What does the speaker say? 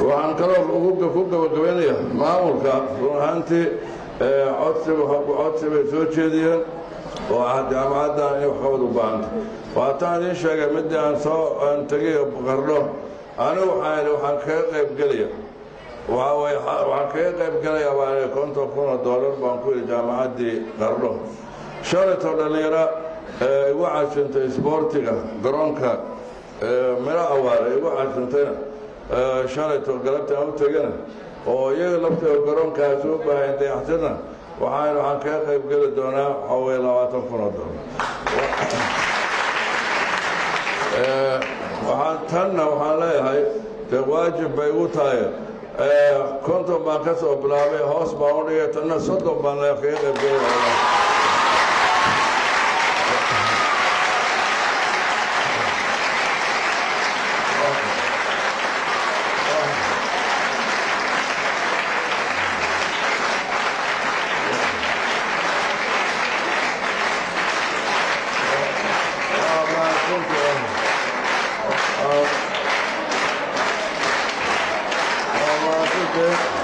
waxaan kaloo ku gabagabaynayaa maamulka run ahaantii codsiga codsi bay soo jeediyeen oo ah jaamacaddan in waxqabad u baahanta waataan idiin sheegay midii aan soo aan tegay qardho anigu waxaan waxaan kaga qayb gelaya waxaan kaga qayb gelayaa baan konton kun oo doolar baan ku yidhi jaamacaddii qardho shalaytoo dhallinyaro igu cashintay isboortiga garoonka miro awaare igu cashintayna shalaytoo galabta aan u tegana oo iyaga lafteeda garoonkaas u baahayn dayaxtirna waxaan waxaan kaga qayb geli doonaa waxaa weye labaatan kun oo doolar waxaan tanna waxaan leeyahay dee waajib bay igu tahay konton baan ka soo bilaabay hoos baan u dhigay tanna soddon baan le kaga qayb geli Thank you.